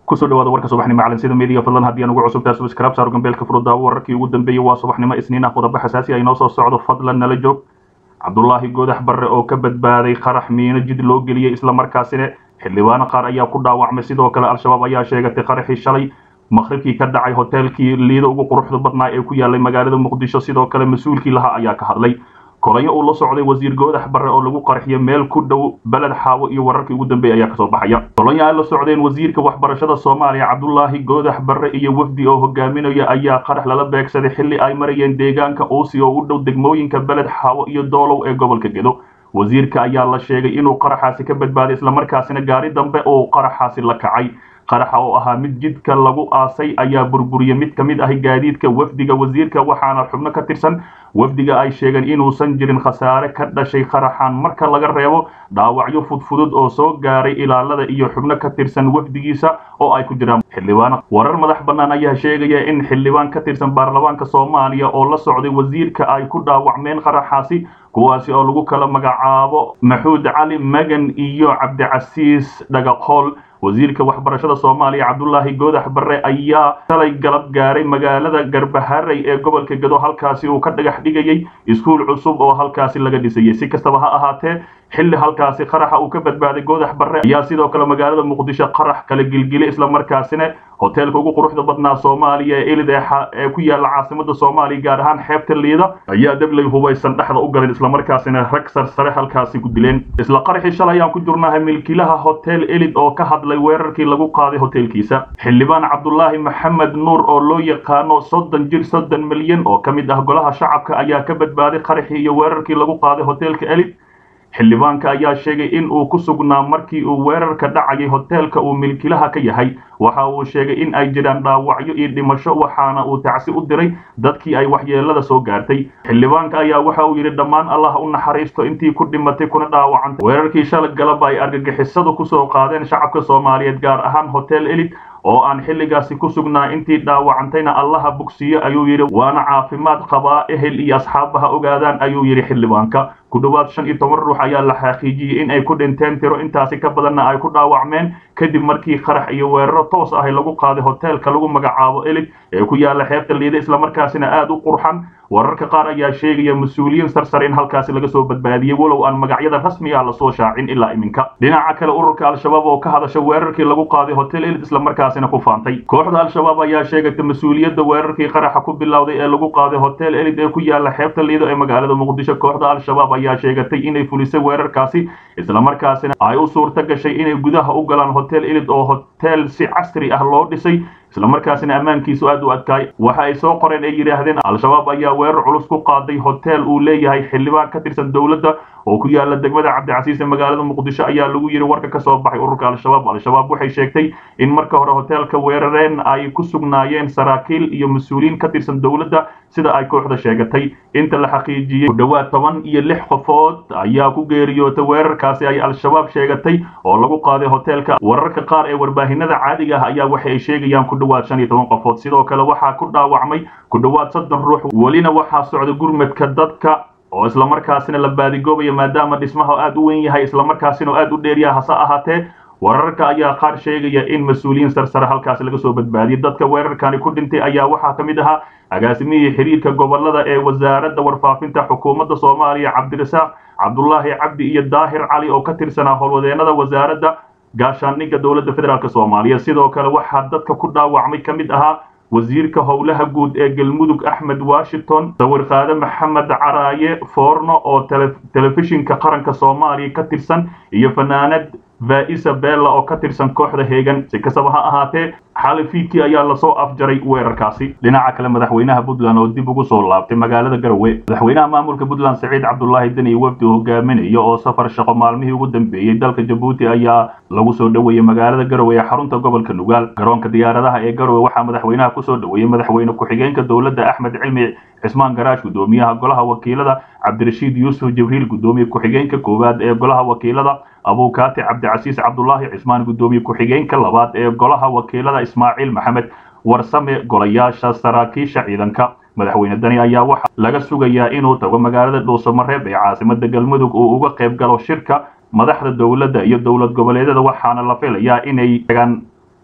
kusoo dhawaada warka subaxnimo calansida meediga fadlan haddii aan ugu cusubtaa subscribe saar gambeelka furudaawo wararkii ugu dambeeyey waa subaxnimo isniin ah qodobo xasaasi ah inoo soo socdo fadlan nala joog cabdulaahi goodax barre oo ka badbaaday qarax miino jid loo geliyey islamarkaasina xildhibaano qaar ayaa ku dhaawacmay sidoo kale al-shabaab ayaa sheegatay qaraxii shalay maqribkii ka dhacay hoteelkii liida ugu quruxda badnaa ee ku yaalay magaalada muqdisho sidoo kale mas-uulkii lahaa ayaa ka hadlay kolayo uu la socday wasiir goodax barre oo lagu qarxiyo meel ku dhow beled xaawo iyo wararkii ugu dambeeyay ayaa kasoo baxaya kolayo ay la socdeen wasiirka waxbarashada soomaaliya cabdulaahi goodax barre iyo wafdi oo hogaaminaya ayaa qarax lala beegsaday xilli ay marayeen deegaanka uusi oo u dhow degmooyinka beled xaawo iyo doolow ee gobolka gedo wasiirka ayaa la sheegay inuu qaraxaasi ka badbaaday islamarkaasina gaari dambe uu qaraxaasi la kacay qaraxa oo ahaa mid jidka lagu aasay ayaa burburiyey mid ka mid ah gaadiidka wafdiga wasiirka waxaana xubno ka tirsan wafdiga ay sheegeen inuusan jirin khasaare ka dhashay qaraxan marka laga reebo dhaawacyo fudfudud oo soo gaaray ilaalada iyo xubno ka tirsan wafdigiisa oo ay ku jiraan xildhibaan warar madax bannaan ayaa sheegaya in xildhibaan ka tirsan baarlamaanka soomaaliya oo la socday wasiirka ay ku dhaawacmeen qaraxaasi kuwaasi oo lagu kala magacaabo maxuud cali magan iyo cabdicasiis dhagaqool wasiirka waxbarashada soomaaliya cabdulaahi goodax barre ayaa shalay galab gaaray magaalada garbaharey ee gobolka gedo halkaasi uu ka dhagax dhigayay iskuul cusub oo halkaasi laga dhisayay si kastaba ha ahaatee xilli halkaasi qaraxa uu ka badbaaday goodax barre ayaa sidoo kale magaalada muqdisho qarax kala gilgilay islamarkaasina hoteelka ugu quruxda badnaa soomaaliya ee elid ee ku yaala caasimada soomaaliya gaar ahaan xeebta liida ayaa dabley hubaysan dhexda u galeen islamarkaasina rag sarsare halkaasi ku dileen isla qaraxii shalay ayaan ku jirnahay milkiilaha hotel elid oo ka hadlay weerarkii lagu qaaday hoteelkiisa xildhibaan cabdulaahi maxamed nuur oo loo yaqaano soddon jir soddon milyan oo ka mid ah golaha shacabka ayaa ka badbaaday qaraxii iyo weerarkii lagu qaaday hoteelka elid xildhibaanka ayaa sheegay in uu ku sugnaa markii uu weerarka dhacayay hoteelka uu milkilaha ka yahay waxa uu sheegay in ay jiraan dhaawacyo iyo dhimasho waxaana uu tacsi u diray dadkii ay waxyeelada soo gaartay xildhibaanka ayaa waxa uu yidhi dhammaan allah u naxariisto intii ku dhimatay kuna dhaawacantay weerarkii shalay galaba ay argagixisadu kusoo qaadeen shacabka soomaaliyeed gaar ahaan hotel elid oo aan xilligaasi ku sugnaa intii dhaawacantayna allaha bogsiyo ayuu yidhi waana caafimaad qabaa ehel iyo asxaabaha ogaadaan ayuu yidhi xildhibaanka ku dhowaad shan iyo toban ruux ayaa la xaqiijiyey in ay ku dhinteen tiro intaasi ka badanna ay ku dhaawacmeen kadib markii qarax iyo weeraro toos ahi lagu qaaday hoteelka lagu magacaabo elig ee ku yaala xeebta liida islamarkaasina aad u qurxan wararka qaar ayaa sheegaya mas-uuliyiin sarsare in halkaasi laga soo badbaadiyey walow aan magacyada rasmiga lasoo shaacin ilaa iminka dhinaca kale ururka al-shabaab oo ka hadasha weerarkii lagu qaaday hotel elid islamarkaasina ku faantay kooxda al-shabaab ayaa sheegatay mas-uuliyadda weerarkii qaraxa ku bilowday ee lagu qaaday hotel elid ee ku yaala xeebta liida ee magaalada muqdisho kooxda al-shabaab ayaa sheegatay inay fulisay weerarkaasi islamarkaasina ay u suurta gashay inay gudaha u galaan hotel elid oo hotel si casri ah loo dhisay islamarkaasina ammaankiisu aad u adkaay waxa ay soo qoreen ay yidhaahdeen al-shabaab ayaa weerar culus ku qaaday hotel uu leeyahay xildhibaan ka tirsan dowladda oo ku yaala degmada cabdicasiis ee magaalada muqdisho ayaa lagu yidhi warka ka soo baxay ururka al-shabaab al-shabaab waxay sheegtay in marka hore hoteelka weerareen ay ku sugnaayeen saraakiil iyo mas-uuliyiin ka tirsan dowladda sida ay kooxda sheegatay inta la xaqiijiyey ku dhowaad toban iyo lix qofood ayaa ku geeriyootay weerarkaasi ay al-shabaab sheegatay oo lagu qaaday hoteelka wararka qaar ee warbaahinada caadiga ah ayaa waxa ay sheegayaan ku dhowaad shan iyo toban qofood sidoo kale waxaa ku dhaawacmay ku dhowaad soddon ruux welina waxaa socda gurmadka dadka oo islamarkaasina la baadigoobaya maadaama dhismaha aad u weyn yahay islamarkaasina aad u dheeryaha hase ahaatee wararka ayaa qaar sheegaya in mas-uuliyiin sarsare halkaasi laga soo badbaadiyay dadka weerarkani ku dhintay ayaa waxaa ka mid ahaa agaasimihii xiriirka gobolada ee wasaaradda warfaafinta xukuumadda soomaaliya cabdirasaaq cabdulaahi cabdi iyo daahir cali oo ka tirsanaa howlwadeenada wasaaradda gaashaandhigga dowladda federaalk soomaaliya sidoo kale waxaa dadka ku dhaawacmay ka mid ahaa wasiirka howlaha guud ee galmudug axmed washington sawirqaade maxamed caraaye foorno oo telefishinka qaranka soomaaliya ka tirsan iyo fanaanad vaisa bella oo ka tirsan kooxda heegan si kastaba ha ahaatee xali fiidkii ayaa lasoo afjaray weerarkaasi dhinaca kale madaxweynaha puntland oo dib ugu soo laabtay magaalada garowe madaxweynaha maamulka puntland saciid cabdulaahi deni wafdi hogaaminaya oo safar shaqo maalmihii ugu dambeeyey dalka jabuuti ayaa lagu soo dhoweeyey magaalada garowe ee xarunta gobolka nugaal garoonka diyaaradaha ee garowe waxaa madaxweynaha kusoo dhoweeyey madaxweyne ku-xigeenka dowladda axmed cilmi cismaan garaash guddoomiyaha golaha wakiilada cabdirashiid yuusuf jibriil guddoomiye ku-xigeenka koowaad ee golaha wakiilada abuukaati cabdicasiis cabdulaahi cismaan guddoomiye ku-xigeenka labaad ee golaha wakiilada ismaaciil maxamed warsame golayaasha saraakiisha ciidanka madaxweyne dani ayaa waxaa laga sugayaa inuu tago magaalada dhuusamareeb ee caasimada galmudug uu uga qayb galo shirka madaxda dowladda iyo dowlad goboleedyada waxaana la filayaa inay tagaan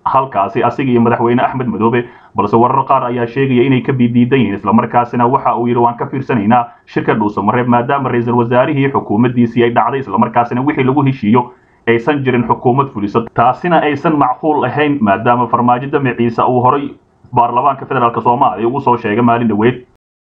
halkaasi asiga iyo madaxweyne axmed madoobe balse warar qaar ayaa sheegaya inay ka bidiidan yihiin islamarkaasina waxa uu yidhi waan ka fiirsanaynaa shirka dhuusamareeb maadaama ra-iisul wasaarihii xukuumaddiisii ay dhacday islamarkaasina wixii lagu heshiiyo aysan jirin xukuumad fuliso taasina aysan macquul ahayn maadaama farmaajo damaciisa uu horay baarlamaanka federaalk soomaaliya ugu soo sheegay maalin dhoweed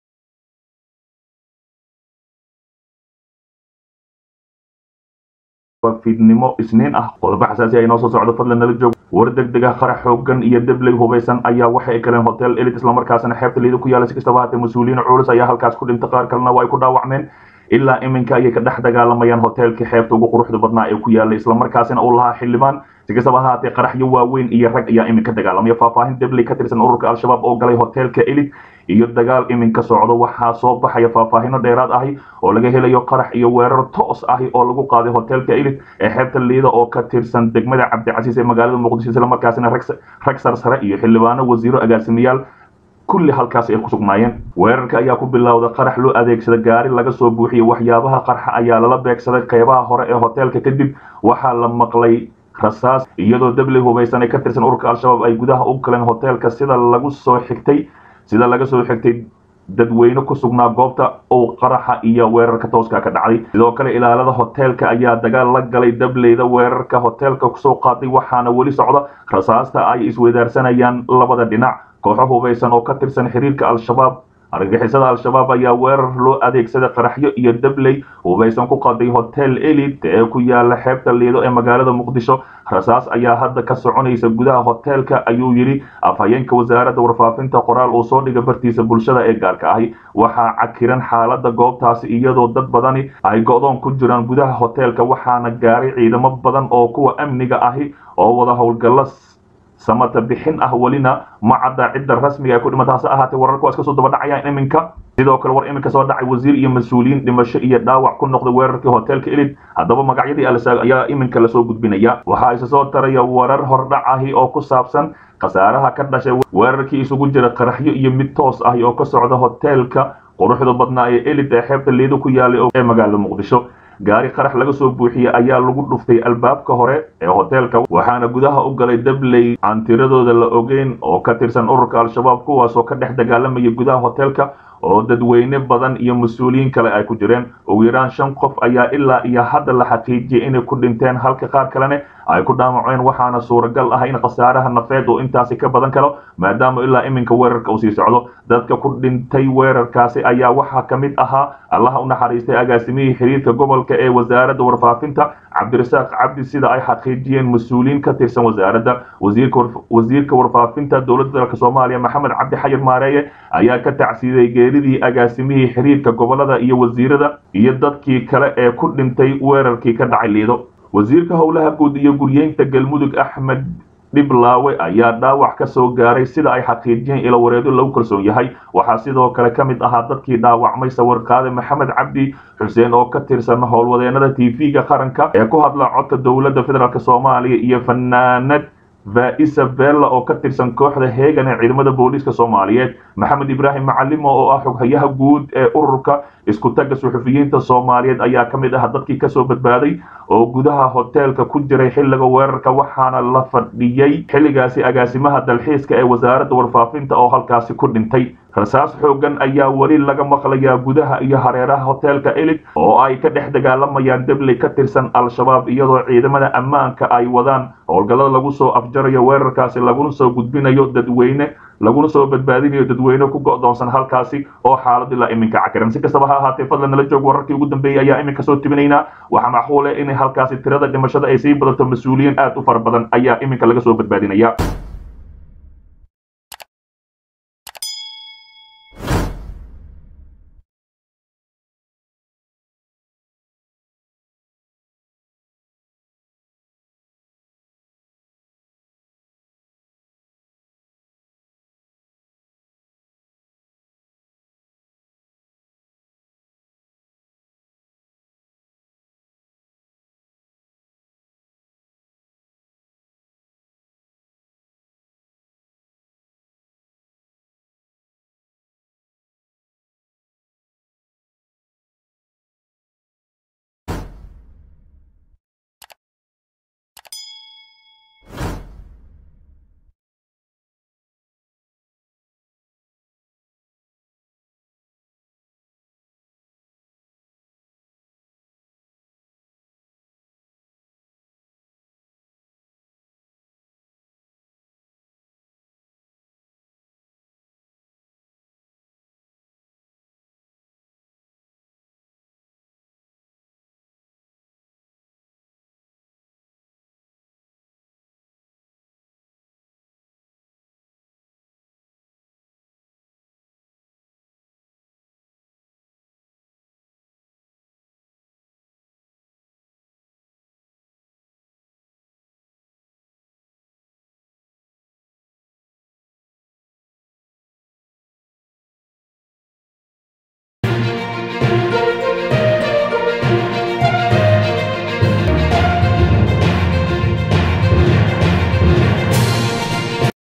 fiidnimo isniin ah qodobo xasaasi ay noo soo socdo fadlan nala joog war degdeg ah qarax xoogan iyo debley hubaysan ayaa waxa ay galeen hotel elit islamarkaasina xeebta liida ku yaala si kastaba haatee mas-uuliyiin culus ayaa halkaas ku dhintay qaar kalena waa ay ku dhaawacmeen ilaa iminka ayay ka dhex dagaalamayaan hoteelkii xeebta ugu quruxda badnaa ee ku yaallay islamarkaasina uu lahaa xildhibaan si kastaba haatee qaraxyo waaweyn iyo rag ayaa iminka dagaalamaya faahfaahin debley ka tirsan ururka al-shabaab oo galay hoteelka elit iyo dagaal iminka socdo waxaa soo baxaya faahfaahino dheeraad ahi oo laga helayo qarax iyo weerar toos ahi oo lagu qaaday hoteelka elit ee xeebta liida oo ka tirsan degmada cabdicasiis ee magaalada muqdisho islamarkaasina rag sarsare iyo xildhibaano wasiiro agaasimayaal kulli halkaas ay ku sugnaayeen weerarka ayaa ku bilowda qarax loo adeegsada gaari laga soo buuxiyey waxyaabaha qarxa ayaa lala beegsaday qeybaha hore ee hoteelka kadib waxaa la maqlay rasaas iyadoo debley hubaysan ee ka tirsan ururka al-shabaab ay gudaha u galeen hoteelka sida lagu soo xigtay sida laga soo xigtay dadweyne ku sugnaa goobta uu qaraxa iyo weerarka tooska ka dhacday sidoo kale ilaalada hoteelka ayaa dagaal la galay dableyda weerarka hoteelka kusoo qaaday waxaana weli socda rasaasta ay isweydaarsanayaan labada dhinac kooxo hubaysan oo ka tirsan xiriirka al-shabaab argagixisada al-shabaab ayaa weerar loo adeegsaday qaraxyo iyo dabley hubaysan ku qaday hotel elit ee ku yaala xeebta liido ee magaalada muqdisho rasaas ayaa hadda ka soconaysa gudaha hoteelka ayuu yidhi afhayeenka wasaaradda warfaafinta qoraal uu soo dhigay bartiisa bulshada ee gaarka ahi waxaa cakiran xaalada goobtaasi iyadoo dad badani ay go-doon ku jiraan gudaha hoteelka waxaana gaaray ciidamo badan oo kuwa amniga ahi oo wada howlgalla samata bixin ah welina ma cadda cidda rasmiga ay ku dhimata hase ahaatee wararka waa iska soo daba dhacayaan iminka sidoo kale war iminka soo dhacay wasiir iyo mas-uuliyiin dhimasho iyo dhaawac ku noqday weerarkii hoteelka elid haddaba magacyadii alsaag ayaa iminka lasoo gudbinaya waxaa isa soo taraya warar hordhac ahi oo ku saabsan khasaaraha ka dhashay weerarkii isugu jira qaraxyo iyo mid toos ahi oo ka socda hoteelka quruxda badnaa ee elid ee xeebta liido ku yaalay ee magaalada muqdisho gaari qarax laga soo buuxiyey ayaa lagu dhuftay albaabka hore ee hoteelka waxaana gudaha u galay dabley aan tiradooda la ogeyn oo ka tirsan ururka al-shabaab kuwaasoo ka dhex dagaalamaya gudaha hoteelka oo dadweyne badan iyo mas-uuliyiin kale ay ku jireen ugu yaraan shan qof ayaa ilaa iyo hadda la xaqiijiyey inay ku dhinteen halka qaar kalene ay ku dhaamaceen waxaana suuragal ah in khasaaraha nafeed uu intaasi ka badan karo maadaama ilaa iminka weerarka uu sii socdo dadka ku dhintay weerarkaasi ayaa waxaa ka mid ahaa allaha u naxariistay agaasimihii xiriirka gobolka ee wasaaradda warfaafinta cabdirasaaq cabdi sida ay xaqiijiyeen mas-uuliyiin ka tirsan wasaaradda wasiirka warfaafinta dowladda dalka soomaaliya maxamed cabdi xayir maareeye ayaa ka tacsiiday geeridii agaasimihii xiriirka gobolada iyo wasiirada iyo dadkii kale ee ku dhintay weerarkii ka dhacay liido wasiirka howlaha guud iyo guryeynta galmudug axmed dhiblaawe ayaa dhaawac ka soo gaaray sida ay xaqiijiyeen ilo wareedo lagu kalsoon yahay waxaa sidoo kale ka mid ahaa dadkii dhaawacmay sawirqaade maxamed cabdi xuseen oo ka tirsan howlwadeenada t v-ga qaranka ee ku hadla codka dowladda federaalk soomaaliya iyo fanaanad vaisa bella oo ka tirsan kooxda heegan ee ciidamada booliiska soomaaliyeed maxamed ibraahim macalimo oo ah xoghayaha guud ee ururka isku tagga suxufiyiinta soomaaliyeed ayaa ka mid ah dadkii kasoo badbaaday oo gudaha hoteelka ku jiray xilliga weerarka waxaana la fadhiyey xilligaasi agaasimaha dalxiiska ee wasaaradda warfaafinta oo halkaasi ku dhintay rasaas xoogan ayaa weli laga maqlayaa gudaha iyo hareeraha hoteelka elid oo ay ka dhex dagaalamayaan debley ka tirsan al-shabaab iyadoo ciidamada ammaanka ay wadaan howlgallada lagu soo afjarayo weerarkaasi laguna soo gudbinayo dadweyne laguna soo badbaadinayo dadweyne ku go'doonsan halkaasi oo xaalad ilaa iminka cakiran si kastaba ha ahaatee fadlan nala joog wararkii ugu dambeeyey ayaa iminka soo tibinaynaa waxaa macquul eh in halkaasi tirada dhimashada ay sii badato mas-uuliyiin aad u fara badan ayaa iminka laga soo badbaadinaya